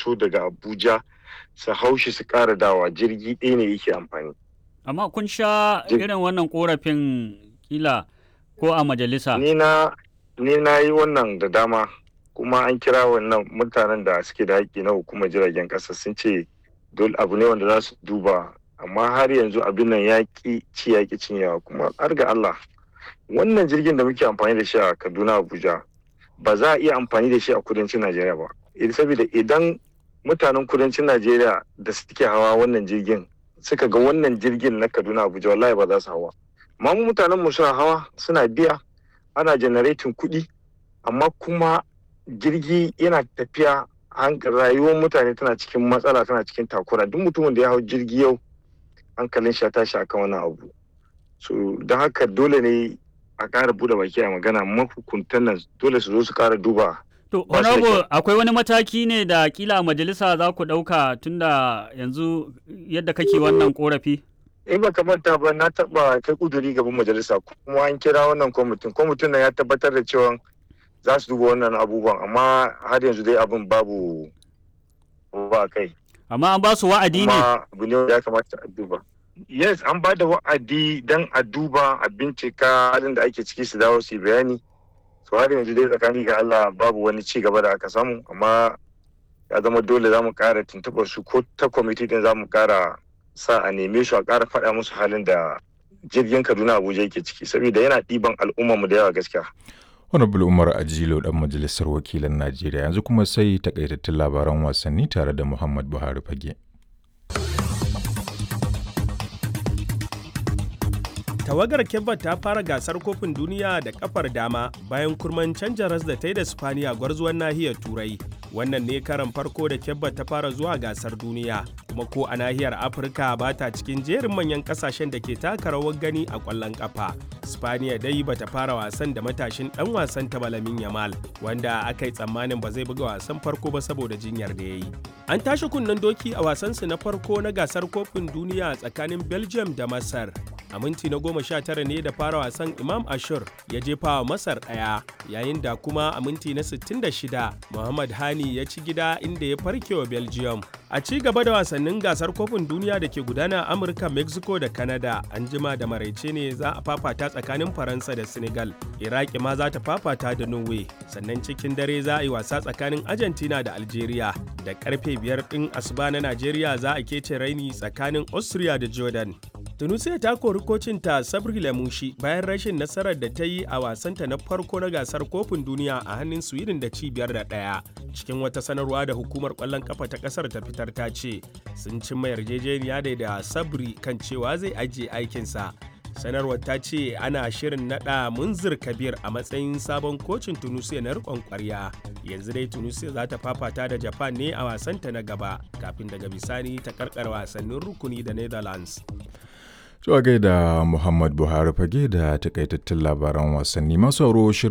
taso daga abuja su haushi su ƙara dawa jirgi ɗaya ne yake amfani Amma kun sha Jir- irin wannan korafin kila ko a majalisa. ni na ni na yi wannan da dama kuma an kira wannan mutanen da suke da haƙƙi na hukumar jiragen ƙasa sun ce dole abu ne wanda za su duba amma har yanzu abin nan ya ƙi ci ya ƙi cinyewa kuma har ga Allah wannan jirgin da muke amfani da shi a Kaduna Abuja ba za a iya amfani da shi a kudancin Najeriya ba Eh, saboda idan mutanen kudancin Najeriya da suke hawa wannan jirgin suka ga wannan jirgin na Kaduna Abuja wallahi ba za su hawa amma mu mutanen mu suna hawa suna biya ana generating kuɗi amma kuma jirgi yana tafiya hank- rayuwar mutane tana cikin matsala tana cikin takura duk mutumin da ya hau jirgi yau hankalin shi ya tashi akan wannan abu so don haka dole ne a ƙara bude baki a magana mahukuntan nan dole su zo su ƙara duba To, Ba shi da honorable akwai wani mataki ne da kila a majalisa za ku ɗauka tunda yanzu yadda kake wannan korafi? in ba ka manta ba na taba kai kuduri gaban majalisa kuma an kira wannan kwamitin kwamitin nan ya tabbatar da cewa za su duba wannan abubuwan amma har yanzu dai abin babu ba kai Amma an ba su wa'adi ne. kuma abu ne wanda ya kamata a duba yes an ba da wa'adi don a duba a bincika halin da ake ciki su dawo su yi bayani so har yanzu dai tsakani ga Allah babu wani ci gaba da aka samu amma ya zama dole za mu kara tuntuɓar su ko ta kwamiti din za mu kara sa a neme su a kara faɗa musu halin da jirgin Kaduna Abuja yake ciki saboda yana ɗiban al'ummar mu da yawa gaskiya Honorable Umar Ajilo dan majalisar wakilan Najeriya yanzu kuma sai takaitattun labaran wasanni tare da Muhammad Buhari Fage. Tawagar Kebba ta fara gasar kofin duniya da kafar dama bayan kurman canja ras da ta yi da Spaniya gwarzuwan nahiyar Turai. Wannan ne karan farko da Kebba ta fara zuwa gasar duniya, kuma ko a nahiyar Afirka ba ta cikin jerin manyan kasashen da ke taka rawar gani a ƙwallon ƙafa. Spaniya dai ba ta fara wasan da matashin ɗan wasan ta Balamin Yamal, wanda aka yi tsammanin ba zai buga wasan farko ba saboda jinyar da ya yi. An tashi kunnen doki a wasansu na farko na gasar kofin duniya tsakanin Belgium da Masar. a minti na goma sha tara ne da fara wasan imam ashur ya jefa wa masar ɗaya yayin da kuma a minti na 66 muhammad hani ya ci gida inda ya farke wa belgium a ci gaba da wasannin gasar kofin duniya da ke gudana a amurka mexico da canada an jima da maraice ne za a fafata tsakanin faransa da senegal iraki ma za ta fafata da norway sannan cikin dare za a yi wasa tsakanin argentina da algeria da karfe biyar ɗin asuba na najeriya za a kece raini tsakanin austria da jordan Tunisia ta kori kocinta Sabri Lamushi bayan rashin nasarar da ta yi a wasanta na farko na gasar kofin duniya a hannun Sweden da cibiyar da ɗaya. Cikin wata sanarwa da hukumar ƙwallon kafa ta ƙasar ta fitar ta ce sun cimma yarjejeniya da da Sabri kan cewa zai ajiye aikinsa. Sanarwar ta ce ana shirin naɗa Munzir Kabir a matsayin sabon kocin Tunisia na riƙon ƙwarya. Yanzu dai Tunisia za ta fafata da Japan ne a wasanta na gaba kafin daga bisani ta karkar wasannin rukuni da Netherlands. Zuwa gaida Muhammad Buhari Fage da takaitattun labaran wasanni masu shirin